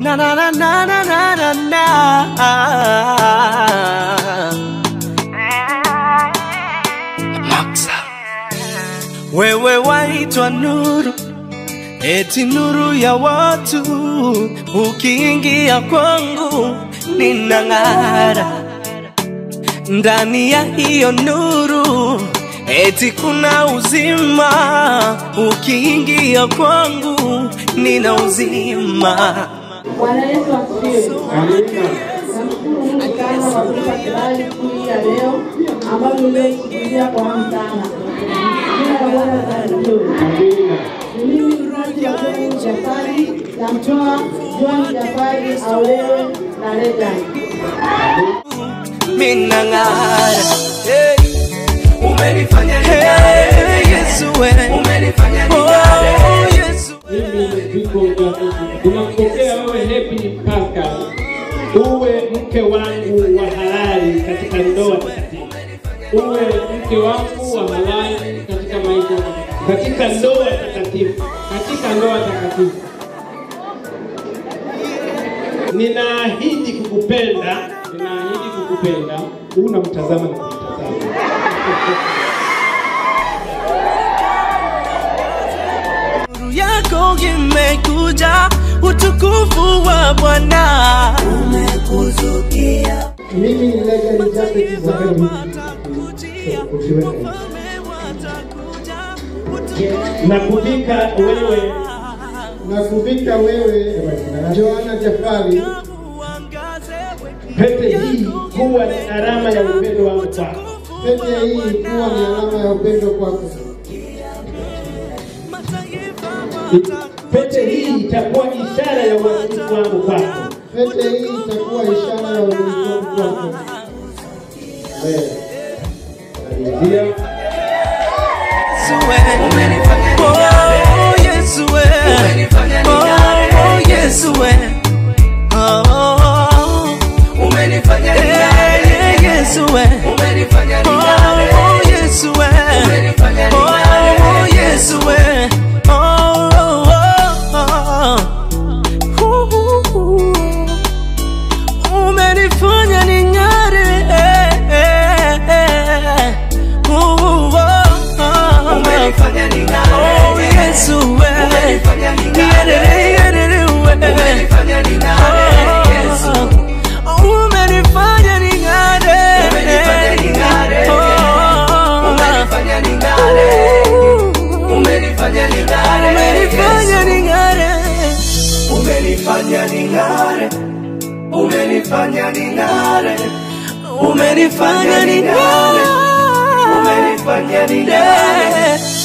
na na na na na na na na Maxa. Wewe waitwa nuru, eti nuru ya watu, ukiingia kwangu ninang'ara ndani ya hiyo nuru, eti kuna uzima, ukiingia kwangu nina uzima. Bwana Yesu asifiwe. Amina. Namshukuru Mungu sana kwa kunipa kibali siku hii ya leo ambayo nimeisubiria kwa hamu sana. Jina la Bwana libarikiwe. Amina. Ni mimi mzazi wa John Jafari, namtoa John Jafari aolewe na Regan. minang'ara hey. Umenifanya hey, Yesu we. Umenifanya oh, Yesu Mimi viko vya tunakupokea wewe Happy Pascal uwe mke wangu wa halali katika ndoa takatifu, uwe mke wangu wa halali katika maisha, katika ndoa takatifu, katika ndoa takatifu. Ninaahidi kukupenda, ninaahidi kukupenda. Unamtazama na kumtazama nuru yako imekuja, utukufu wa Bwana umekuzukia. Mimi ni Legend Jacket Zabeli. na kuvika wewe Na kuvika wewe Joana Jafari pete hii kuwa ni alama ya upendo wangu kwako. pete hii kuwa ni alama ya upendo kwako. Pete hii itakuwa ishara ya uaminifu wangu kwako. Pete hii itakuwa ishara ya uaminifu kwako. Amen. Haleluya. Oh, Yesu we. Oh, Yesu we. Oh, eh, Yesu we. Oh, Yesu we. Oh, Yesu we. Oh, oh, oh. Uh, uh, uh. Umenifanya ning'are. eh, eh, eh. Uh, oh, oh. Oh, Yesu we. Yerere, yerere we. Oh, umenifanya ning'are. Oh, Umenifanya ning'are. umenifanya ning'are. Umenifanya ning'are. Umenifanya ning'are. Umenifanya ning'are. Umenifanya ning'are. Eh,